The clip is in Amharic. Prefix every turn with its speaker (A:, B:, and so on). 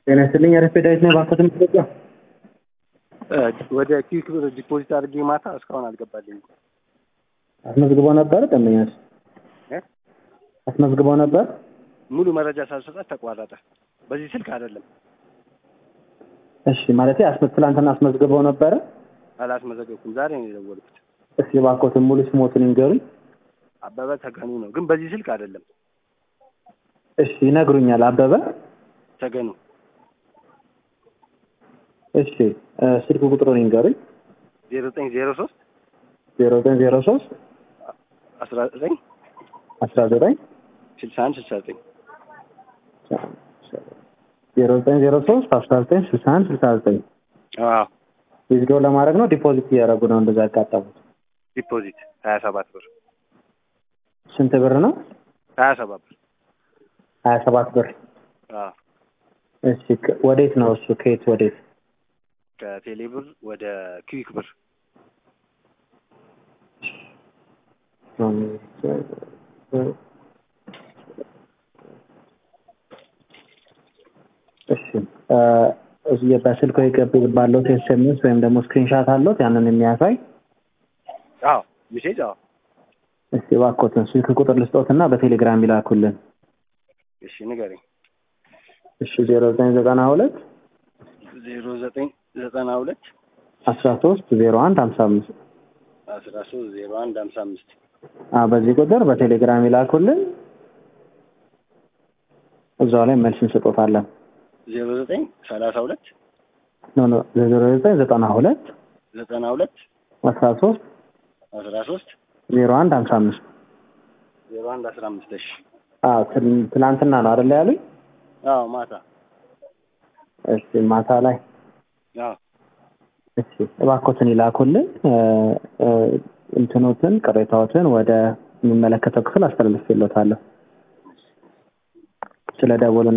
A: ጤና ይስጥልኝ። አረፌ ዳዊት ነው። ባንኮት ኢትዮጵያ
B: ወደ ኪክ ብር ዲፖዚት አድርጌ ማታ እስካሁን አልገባልኝም።
A: አስመዝግቦ ነበር ደንበኛች
B: እ?
A: አስመዝግቦ ነበር።
B: ሙሉ መረጃ ሳልሰጣት ተቋረጠ። በዚህ ስልክ አይደለም
A: እሺ ማለት አስመ ትላንትና አስመዝግበው ነበረ።
B: አላስመዘገብኩም። ዛሬ ነው የደወልኩት።
A: እስኪ ባንኮትን ሙሉ ስሞትን ይንገሩኝ።
B: አበበ ተገኑ ነው፣ ግን በዚህ ስልክ አይደለም።
A: እሺ ይነግሩኛል። አበበ
B: ተገኑ
A: እሺ እ ስልክ ቁጥሩን ይንገሩኝ።
B: ዜሮ ዘጠኝ ዜሮ ሶስት
A: ዜሮ ዘጠኝ ዜሮ ሶስት
B: አስራ ዘጠኝ
A: አስራ ዘጠኝ
B: ስልሳ አንድ ስልሳ ዘጠኝ
A: ዜሮ ዘጠኝ ዜሮ ሶስት አስራ ዘጠኝ ስልሳ አንድ ስልሳ ዘጠኝ
B: አዎ
A: ዊዝድሮው ለማድረግ ነው ዲፖዚት እያደረጉ ነው እንደዛ ያጋጠሙት።
B: ዲፖዚት ሀያ ሰባት ብር
A: ስንት ብር ነው?
B: ሀያ ሰባት ብር
A: ሀያ ሰባት ብር።
B: አዎ
A: እሺ ከ- ወዴት ነው እሱ? ከየት ወዴት?
B: ከቴሌ ብር ወደ ኪዊክ ብር
A: እሺ እ እዚህ በስልክ የገቡ ባለው ኤስኤምኤስ ወይም ደግሞ ስክሪንሻት አለዎት ያንን የሚያሳይ
B: አዎ ሚሴጅ አዎ
A: እስቲ እባክዎትን ስልክ ቁጥር ልስጦትና በቴሌግራም ይላኩልን።
B: እሺ ንገረኝ
A: እሺ ዜሮ ዘጠኝ ዘጠና ሁለት
B: ዜሮ ዘጠኝ ዘጠና ሁለት
A: አስራ ሶስት ዜሮ አንድ ሀምሳ አምስት
B: አስራ ሶስት ዜሮ አንድ ሀምሳ አምስት
A: በዚህ ቁጥር በቴሌግራም ይላኩልን። እዛው ላይ መልስ እንስጦታለን።
B: ዜሮ ዘጠኝ ሰላሳ ሁለት
A: ኖ ኖ ዜሮ ዘጠኝ ዘጠና ሁለት
B: ዘጠና ሁለት
A: አስራ ሶስት
B: አስራ ሶስት
A: ዜሮ አንድ ሀምሳ አምስት
B: ዜሮ አንድ አስራ አምስት እሺ
A: አዎ ትል- ትላንትና ነው አይደለ ያሉኝ?
B: አዎ ማታ
A: እሺ ማታ ላይ
B: አዎ
A: እሺ እባክዎትን ይላኩልን። እ እ እንትኖትን ቅሬታዎትን ወደ የሚመለከተው ክፍል አስተላልፌልዎታለሁ። ስለ ደወሉ